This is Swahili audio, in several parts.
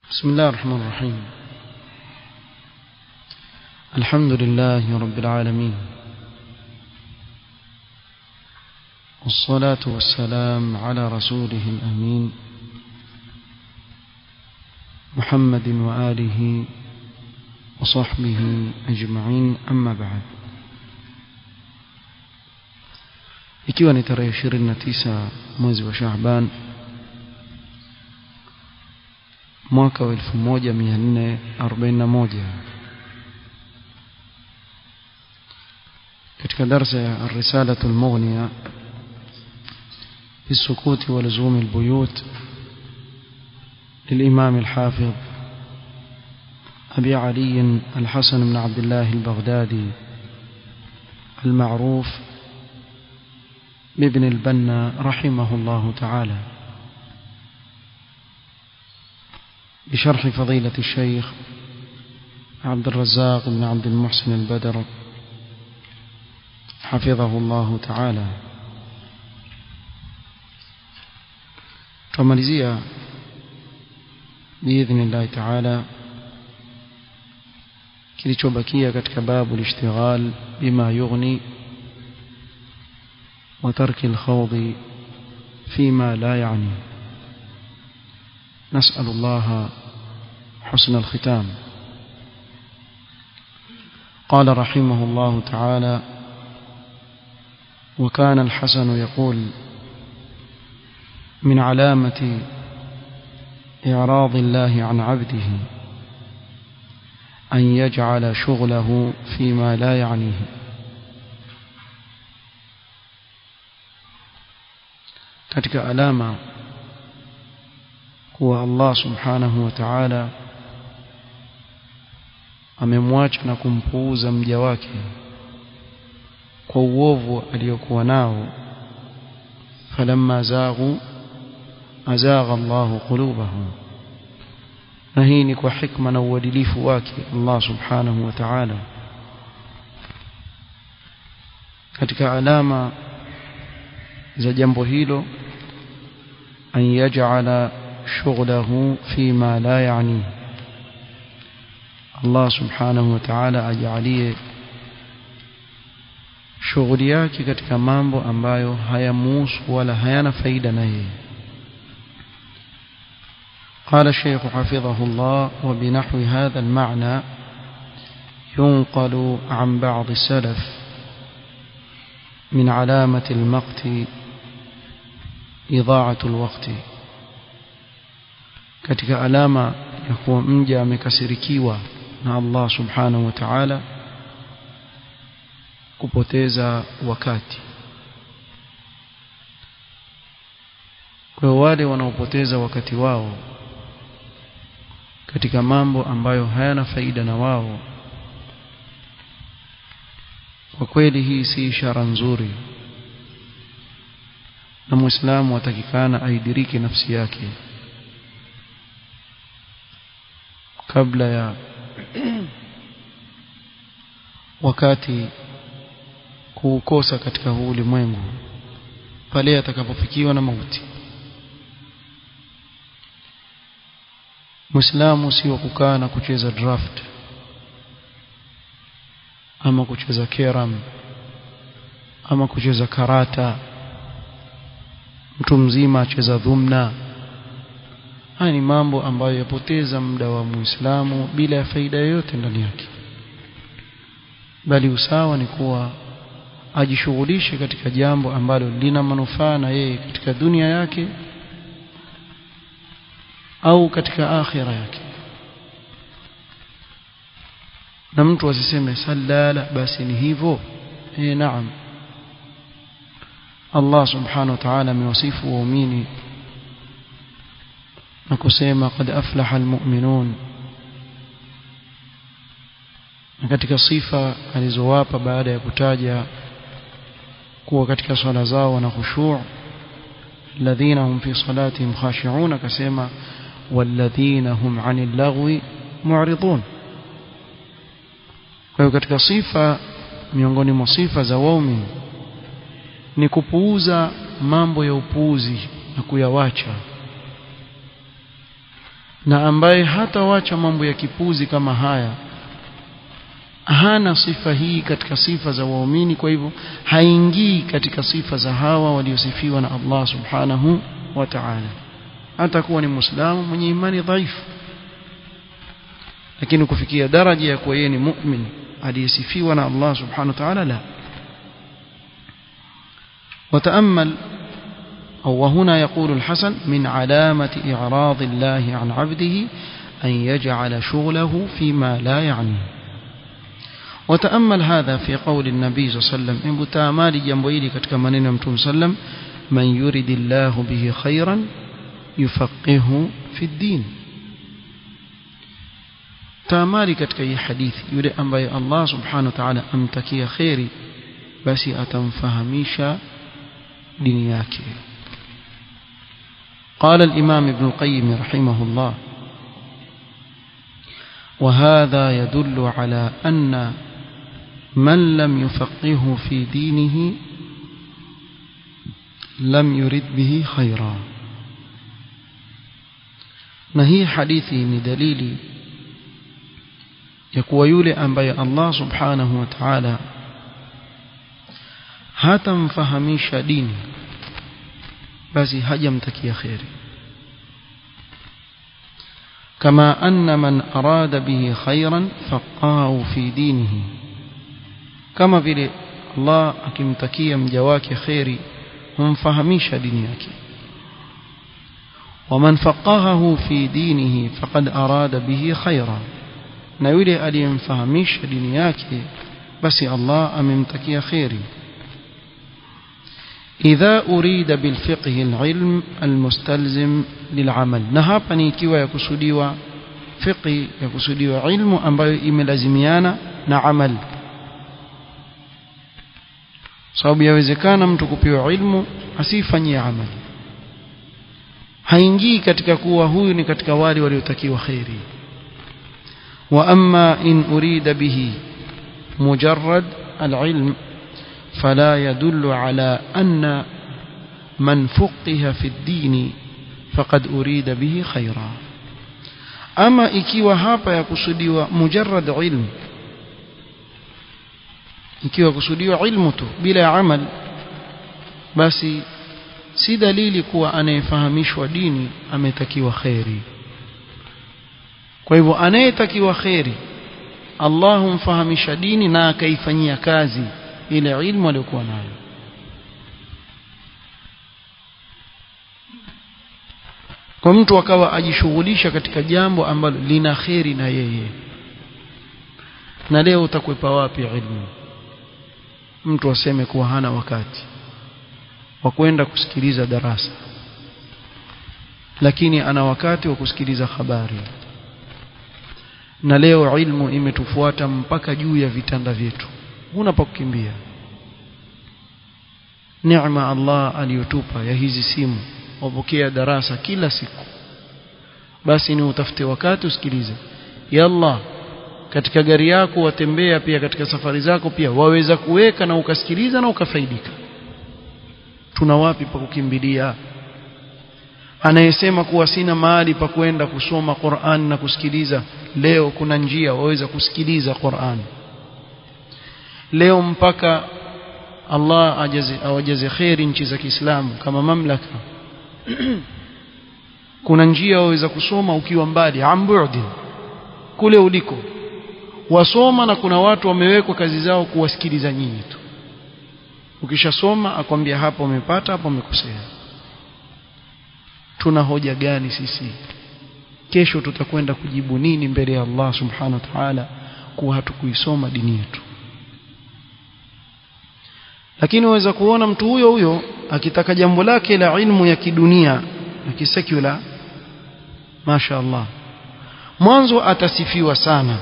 بسم الله الرحمن الرحيم الحمد لله رب العالمين والصلاة والسلام على رسوله الأمين محمد وآله وصحبه أجمعين أما بعد ikiwa ni tarehe 29 mwezi wa Shaaban mwaka wa 1441 katika darsa ya الرسالة المغنية في السكوت ولزوم البيوت للإمام الحافظ أبي علي الحسن بن عبد الله البغدادي المعروف بابن البنا رحمه الله تعالى بشرح فضيلة الشيخ عبد الرزاق بن عبد المحسن البدر حفظه الله تعالى tumalizia باذن الله تعالى kilichobakia katika babu al-ishtighal bima yughni وترك الخوض فيما لا يعني نسأل الله حسن الختام قال رحمه الله تعالى وكان الحسن يقول من علامة إعراض الله عن عبده أن يجعل شغله فيما لا يعنيه katika alama kuwa Allah subhanahu wa ta'ala amemwacha na kumpuuza mja wake kwa uovu aliyokuwa nao falamma zaghu azagha Allahu qulubahum na hii ni kwa hikma na uadilifu wake Allah subhanahu wa ta'ala katika alama za jambo hilo an yaj'ala shughlahu fima la yani Allah subhanahu wa ta'ala ajalie shughuli yake katika mambo ambayo hayamuhusu wala hayana faida na yeye قال الشيخ حفظه الله وبنحو هذا المعنى ينقل عن بعض السلف من علامة المقت إضاعة الوقت katika alama ya kuwa mja amekasirikiwa na Allah subhanahu wa ta'ala kupoteza wakati kwa wale wanaopoteza wakati wao katika mambo ambayo hayana faida na wao kwa kweli hii si ishara nzuri na muislamu atakikana aidiriki nafsi yake kabla ya wakati kuukosa katika huu ulimwengu pale atakapofikiwa na mauti Muislamu sio kukaa na kucheza draft ama kucheza keram ama kucheza karata mtu mzima acheza dhumna haya ni mambo ambayo yapoteza muda wa Muislamu bila ya faida yoyote ndani yake bali usawa ni kuwa ajishughulishe katika jambo ambalo lina manufaa na yeye katika dunia yake au katika akhira yake na mtu asiseme sallala basi ni hivyo eh naam Allah subhanahu wa ta'ala amewasifu waumini na kusema qad aflaha almu'minun na katika sifa alizowapa baada ya kutaja kuwa katika swala zao wana khushu' alladhina hum fi salatihim khashi'un akasema walladhina hum 'anil lagwi mu'ridun kwa hiyo katika sifa miongoni mwa sifa za waumini ni kupuuza mambo ya upuuzi na kuyawacha na ambaye hatawacha mambo ya kipuzi kama haya hana sifa hii katika sifa za waumini kwa hivyo haingii katika sifa za hawa waliosifiwa na Allah subhanahu wa ta'ala hata kuwa ni muislamu mwenye imani dhaifu lakini kufikia daraja ya kuwa yeye ni mu'min aliyesifiwa na Allah subhanahu wa ta'ala la وتأمل أو وهنا يقول الحسن من علامة إعراض الله عن عبده أن يجعل شغله فيما لا يعنيه وتأمل هذا في قول النبي صلى الله عليه وسلم إن بتامال جنبويلي كتك منين أمتم سلم من يرد الله به خيرا يفقهه في الدين تامالي كتك أي حديث يريد أن بي الله سبحانه وتعالى أمتكي خيري بس أتنفهميش دنياك قال الإمام ابن القيم رحمه الله وهذا يدل على أن من لم يفقهه في دينه لم يرد به خيرا na hii hadithi ni dalili ya kuwa yule ambaye Allah subhanahu wa ta'ala hatamfahamisha dini basi hajamtakia kheri كما أن من أراد به خيرا فقاه في دينه كما vile Allah akimtakia mja wake kheri humfahamisha dini yake ومن فقهه في دينه فقد أراد به خيرا na yule aliyemfahamisha dini yake basi Allah amemtakia kheri إذا أريد بالفقه العلم المستلزم للعمل na hapa ni ikiwa yakusudiwa fiqhi yakusudiwa ilmu ambayo imelazimiana na amal sababu yawezekana mtu kupewa ilmu asifanyie amali haingii katika kuwa huyu ni katika wale waliotakiwa khairi wa amma in urida bihi mujarrad alilm فلا يدل على أن من فقه في الدين فقد أريد به خيرا أما ikiwa hapa yakusudiwa mujarrad ilm ikiwa kusudiwa ilmu tu bila amal basi si dalili kuwa anayefahamishwa dini ametakiwa kheri kwa hivyo anayetakiwa kheri Allah humfahamisha dini na akaifanyia kazi ile ilmu aliyokuwa nayo kwa mtu akawa ajishughulisha katika jambo ambalo lina kheri na yeye na leo utakwepa wapi ilmu mtu aseme kuwa hana wakati wa kwenda kusikiliza darasa lakini ana wakati wa kusikiliza habari na leo ilmu imetufuata mpaka juu ya vitanda vyetu huna pa kukimbia neema Allah aliyotupa ya hizi simu wapokea darasa kila siku basi ni utafute wakati usikilize yalla katika gari yako watembea pia katika safari zako pia waweza kuweka na ukasikiliza na ukafaidika tuna wapi pa kukimbilia anayesema kuwa sina mahali pa kwenda kusoma Qur'an na kusikiliza leo kuna njia waweza kusikiliza Qur'an leo mpaka Allah ajaze awajaze khairi nchi za Kiislamu kama mamlaka kuna njia waweza kusoma ukiwa mbali ambudi kule uliko wasoma na kuna watu wamewekwa kazi zao kuwasikiliza nyinyi tu ukishasoma akwambia hapa umepata hapa umekosea tuna hoja gani sisi kesho tutakwenda kujibu nini mbele ya Allah subhanahu wa ta'ala kuwa hatukuisoma dini yetu lakini waweza kuona mtu huyo huyo akitaka jambo lake la ilmu ya kidunia na kisekula Masha Allah mwanzo atasifiwa sana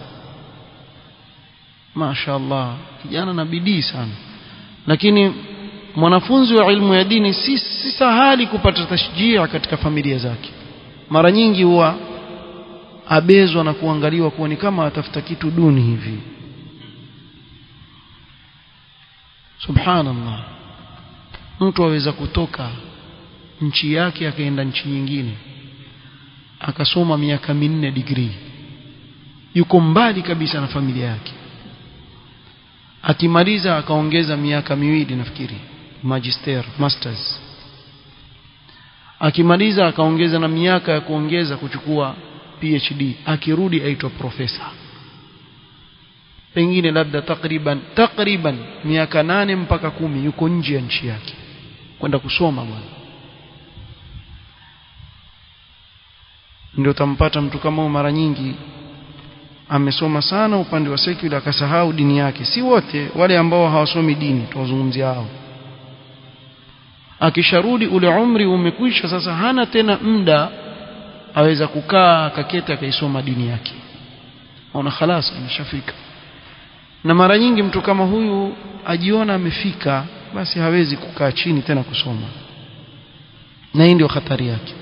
Masha Allah kijana na bidii sana lakini mwanafunzi wa ilmu ya dini si, si sahali kupata tashjia katika familia zake mara nyingi huwa abezwa na kuangaliwa kuwa ni kama atafuta kitu duni hivi subhanallah mtu aweza kutoka nchi yake akaenda nchi nyingine akasoma miaka minne degree yuko mbali kabisa na familia yake akimaliza akaongeza miaka miwili nafikiri magister masters akimaliza akaongeza na miaka ya kuongeza kuchukua PhD akirudi aitwa profesa pengine labda takriban takriban miaka nane mpaka kumi yuko nje ya nchi yake kwenda kusoma bwana ndio utampata mtu kama mara nyingi amesoma sana upande wa secular akasahau dini yake si wote wale ambao hawasomi dini tuwazungumzia hao akisharudi ule umri umekwisha sasa hana tena muda aweza kukaa akaketi akaisoma dini yake ona khalas ameshafika na mara nyingi mtu kama huyu ajiona amefika basi hawezi kukaa chini tena kusoma na hii ndio hatari yake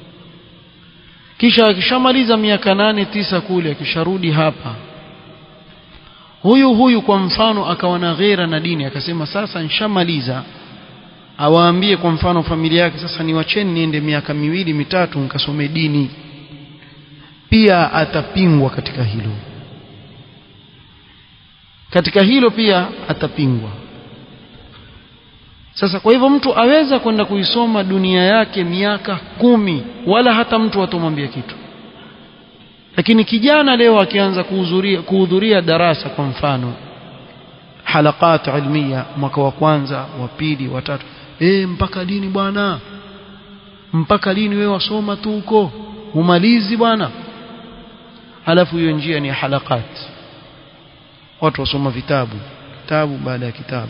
kisha akishamaliza miaka nane tisa kule akisharudi hapa huyu huyu kwa mfano akawa na ghera na dini akasema sasa nishamaliza awaambie kwa mfano familia yake sasa niwacheni niende miaka miwili mitatu nikasome dini pia atapingwa katika hilo katika hilo pia atapingwa sasa kwa hivyo mtu aweza kwenda kuisoma dunia yake miaka kumi wala hata mtu atomwambia kitu lakini kijana leo akianza kuhudhuria kuhudhuria darasa kwa mfano halakat ilmia mwaka wa kwanza wa pili wa tatu eh mpaka lini bwana mpaka lini wewe wasoma tu huko umalizi bwana halafu hiyo njia ni halakat watu wasoma vitabu kitabu baada ya kitabu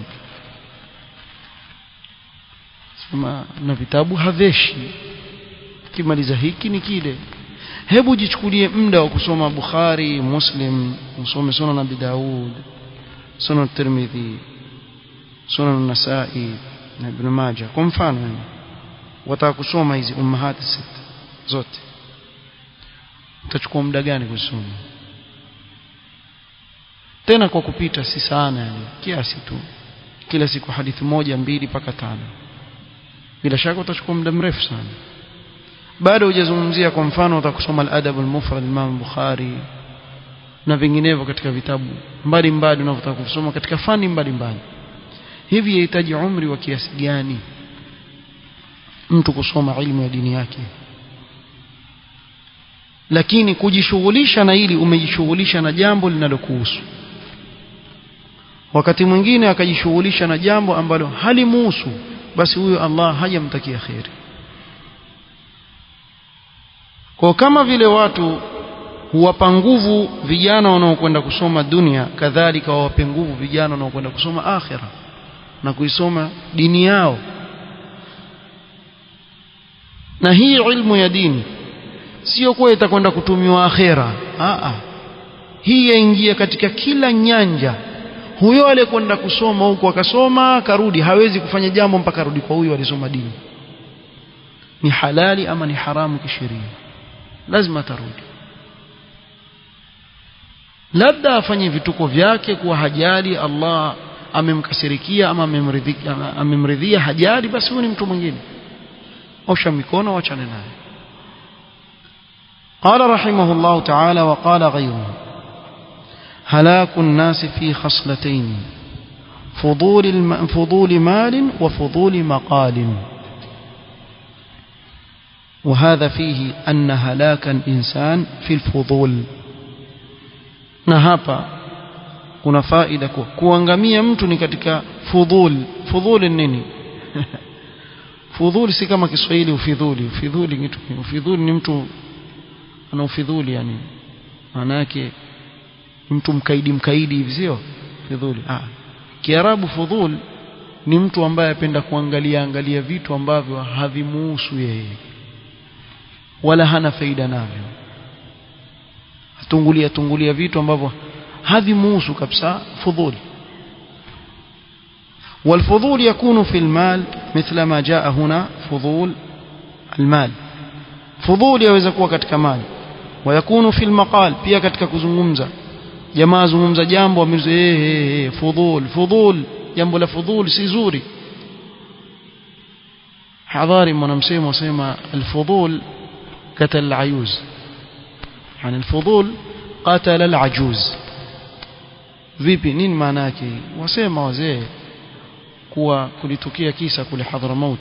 sema na vitabu haveshi kimaliza hiki ni kile hebu jichukulie muda wa kusoma Bukhari Muslim usome Sunan Abi Daud Sunan Tirmidhi Sunan Nasai na Ibn Majah kwa mfano yani wataka kusoma hizi ummahati sita zote utachukua muda gani kusoma tena kwa kupita si sana yani kiasi tu kila siku hadithi moja mbili mpaka tano bila shaka utachukua muda mrefu sana bado hujazungumzia kwa mfano utakusoma al-adab al-mufrad Imam Bukhari na vinginevyo katika vitabu mbalimbali unavyotaka kusoma katika fani mbalimbali hivi yahitaji umri wa kiasi gani mtu kusoma ilmu ya dini yake lakini kujishughulisha na hili umejishughulisha na jambo linalokuhusu wakati mwingine akajishughulisha na jambo ambalo halimuhusu basi huyo Allah hajamtakia kheri kwa kama vile watu huwapa nguvu vijana wanaokwenda kusoma dunia kadhalika wawape nguvu vijana wanaokwenda kusoma akhira na kuisoma dini yao na hii ilmu ya dini sio kuwa itakwenda kutumiwa akhira a hii yaingia katika kila nyanja huyo aliyekwenda kusoma huko akasoma akarudi hawezi kufanya jambo mpaka arudi kwa huyo alisoma dini ni halali ama ni haramu kisheria lazima atarudi labda afanye vituko vyake kuwa hajali Allah amemkasirikia ama amemridhia amemridhia hajali basi huyu ni mtu mwingine osha mikono wachane naye قال رحمه الله تعالى وقال غيره هلاك الناس في خصلتين فضول الم... فضول مال وفضول مقال وهذا فيه أن هلاك الإنسان في الفضول نهابا kuna faida kwa kuangamia mtu ni katika fudhul fudhul nini fudhul si kama Kiswahili ufidhuli ufidhuli kitu ufidhuli ni mtu ana ufidhuli yani maana yake mtu mkaidi mkaidi hivi sio fudhuli ah kiarabu fudhul ni mtu ambaye apenda kuangalia angalia vitu ambavyo havimuhusu yeye wala hana faida navyo atungulia tungulia vitu ambavyo havimuhusu kabisa fudhuli والفضول يكون في المال مثل ما جاء هنا فضول المال فضول يaweza kuwa katika mali ويكون في المقال pia katika kuzungumza jamaa zungumza jambo ameze eh eh fudhul fudhul jambo la fudhul si zuri hadhari mwanamsemo asema alfudhul قتل العيوز يعني الفضول قتل العجوز vipi nini maana yake wasema wazee kuwa kulitukia kisa kule Hadramaut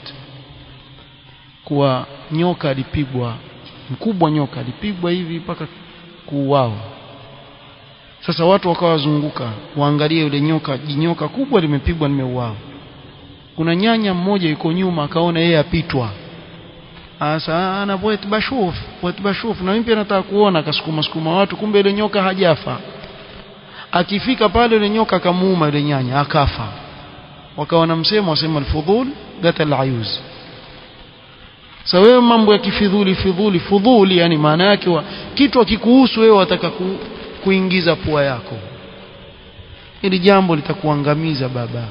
kuwa nyoka alipigwa mkubwa nyoka alipigwa hivi mpaka kuuawa sasa watu wakawa wazunguka waangalie yule nyoka jinyoka kubwa limepigwa limeuawa kuna nyanya mmoja yuko nyuma akaona yeye apitwa asa ana bwet bashuf bwet bashuf na mimi pia nataka kuona akasukuma sukuma watu kumbe yule nyoka hajafa akifika pale yule nyoka akamuuma yule nyanya akafa wakawa na msemo wasema alfudhul gatal ayuz sasa wewe mambo ya kifidhuli fidhuli fudhuli yani maana yake wa kitu akikuhusu wewe wataka ku, kuingiza pua yako ili jambo litakuangamiza baba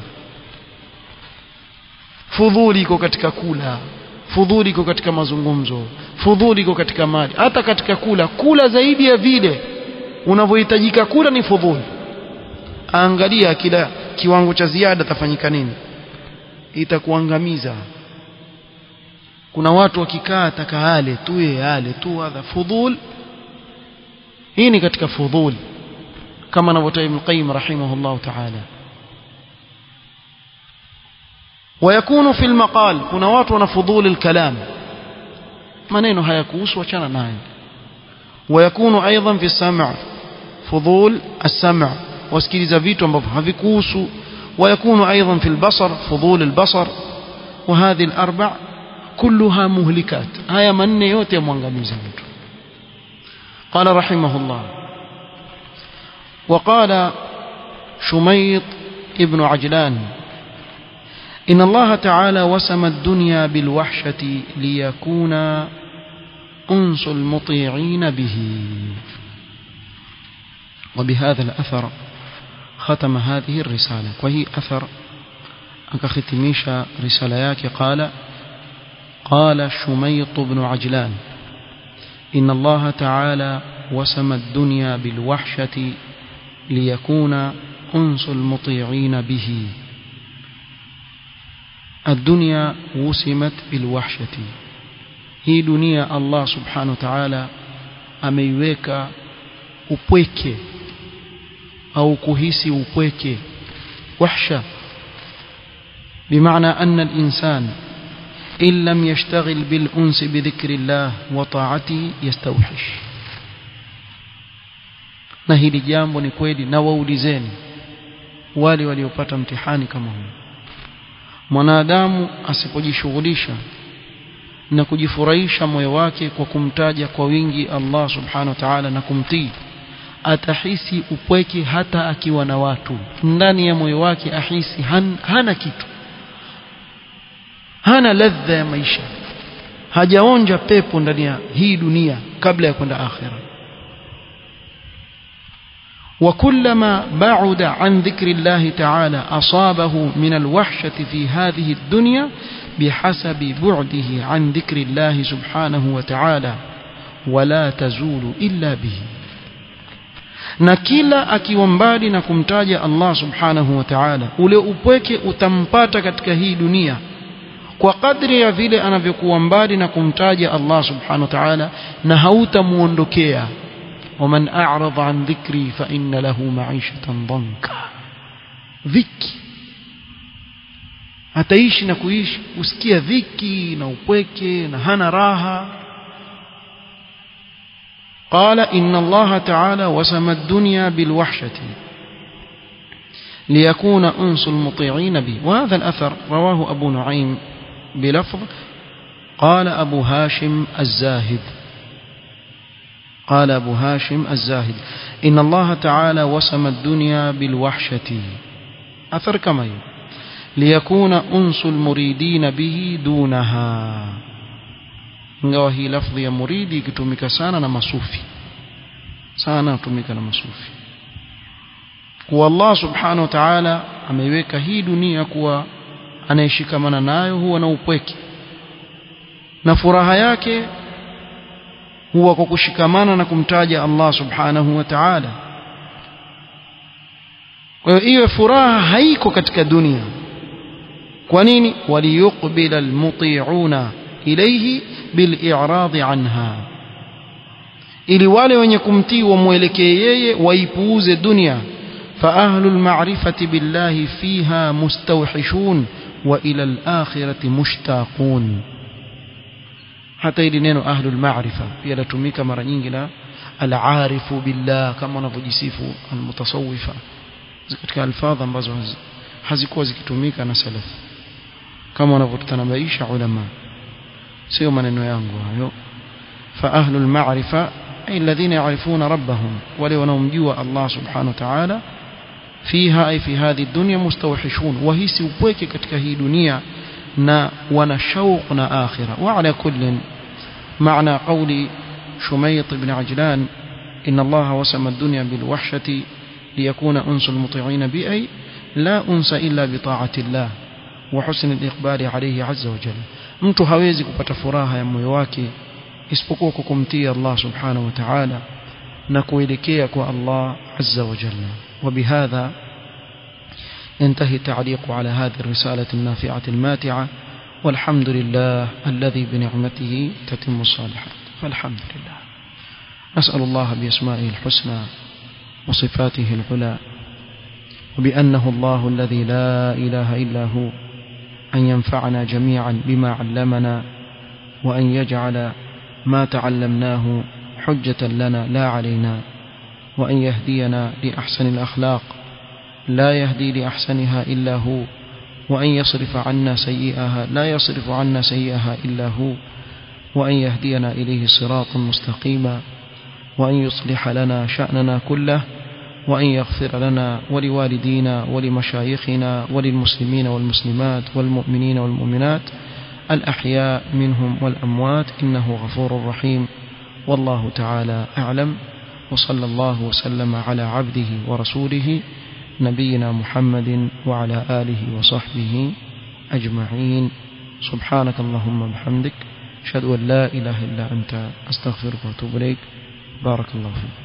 fudhuli iko katika kula fudhuli iko katika mazungumzo fudhuli iko katika mali hata katika kula kula zaidi ya vile unavyohitajika kula ni fudhuli angalia kila kiwango cha ziada tafanyika nini itakuangamiza kuna watu wakikaa takaale tu yale tu hadha fudhul hii ni katika fudhul kama anavyotaja Ibn Qayyim rahimahullah ta'ala ويكون في المقال kuna watu wana fudhul الكلام maneno hayakuhusu achana nayo ويكون ايضا في السمع فضول السمع wasikiliza vitu ambavyo havikuhusu ويكون ايضا في البصر فضول البصر وهذه الاربع كلها مهلكات haya manne yote yamwangamiza mtu قال رحمه الله وقال شميط ابن عجلان إن الله تعالى وسم الدنيا بالوحشة ليكون أنس المطيعين به وبهذا الأثر ختم هذه الرسالة وهي أثر أكختميش رسالياك قال قال شميط بن عجلان إن الله تعالى وسم الدنيا بالوحشة ليكون أنس المطيعين به الدنيا وسمت بالوحشة hii dunia Allah subhanahu wa ta'ala ameiweka upweke au kuhisi upweke wahsha بمعنى أن الإنسان إن لم يشتغل بالأنس بذكر الله وطاعته يستوحش na hili jambo ni kweli na waulizeni wale waliopata mtihani kama huu mwanadamu asipojishughulisha na kujifurahisha moyo wake kwa kumtaja kwa wingi Allah subhanahu wa ta'ala na kumtii atahisi upweke hata akiwa na watu ndani ya moyo wake ahisi han, hana kitu hana ladha ya maisha hajaonja pepo ndani ya hii dunia kabla ya kwenda akhira وكلما بعد عن ذكر الله تعالى أصابه من الوحشة في هذه الدنيا بحسب بعده عن ذكر الله سبحانه وتعالى ولا تزول إلا به na kila akiwa mbali na kumtaja Allah subhanahu wa ta'ala ule upweke utampata katika hii dunia kwa kadri ya vile anavyokuwa mbali na kumtaja Allah subhanahu wa ta'ala na hautamuondokea ومن أعرض عن ذكري فإن له معيشة ضنكا dhiki ataishi na kuishi usikia dhiki na upweke na hana raha قال إن الله تعالى وسم الدنيا بالوحشة ليكون أنس المطيعين به وهذا الأثر رواه أبو نعيم بلفظ قال أبو هاشم الزاهد قال أبو هاشم الزاهد إن الله تعالى وسم الدنيا بالوحشة أثر كما ليكون أنس المريدين به دونها ingawa hii lafdhi ya muridi ikitumika sana na masufi sana hutumika na masufi kuwa Allah subhanahu wa ta'ala ameiweka hii dunia kuwa anayeshikamana nayo huwa na upweke na furaha yake huwa kwa kushikamana na kumtaja Allah subhanahu wa ta'ala kwa hiyo iwe furaha haiko katika dunia kwa nini waliyuqbila almuti'una ilayhi bil'iradi anha ili wale wenye kumtii wamwelekee yeye waipuuze dunia فأهل المعرفة بالله فيها مستوحشون وإلى الآخرة مشتاقون حتى ili neno ahlu almaarifa pia latumika mara nyingi na alarifu billah kama wanavyojisifu almutasawwifa katika alfadha ambazo hazikuwa zikitumika na salaf kama wanavyotanabaisha ulama sio maneno yangu hayo fa ahlu almaarifa ay alladhina ya'rifuna rabbahum wale wanaomjua Allah subhanahu wa ta'ala fiha ay fi hadhi dunya mustawhishun wahisi upweke katika hii dunia na wana shauq na akhira wa ala kullin معنى قول شميط بن عجلان إن الله وسم الدنيا بالوحشة ليكون أنس المطيعين بأي لا أنس إلا بطاعة الله وحسن الإقبال عليه عز وجل mtu hawezi kupata furaha ya moyo wake isipokuwa kukumtia Allah subhanahu wa ta'ala na kuelekea kwa Allah azza wa jalla وبهذا ينتهي التعليق على هذه الرسالة النافعة الماتعة والحمد لله الذي بنعمته تتم الصالحات فالحمد لله نسأل الله بأسمائه الحسنى وصفاته العلى وبأنه الله الذي لا إله إلا هو أن ينفعنا جميعا بما علمنا وأن يجعل ما تعلمناه حجة لنا لا علينا وأن يهدينا لأحسن الأخلاق لا يهدي لأحسنها إلا هو وأن يصرف عنا سيئها لا يصرف عنا سيئها إلا هو وأن يهدينا إليه صراطا مستقيما وأن يصلح لنا شأننا كله وأن يغفر لنا ولوالدينا ولمشايخنا وللمسلمين والمسلمات والمؤمنين والمؤمنات الأحياء منهم والأموات إنه غفور رحيم والله تعالى أعلم وصلى الله وسلم على عبده ورسوله نبينا محمد وعلى آله وصحبه أجمعين سبحانك اللهم وبحمدك أشهد أن لا إله إلا أنت أستغفرك وأتوب إليك بارك الله فيك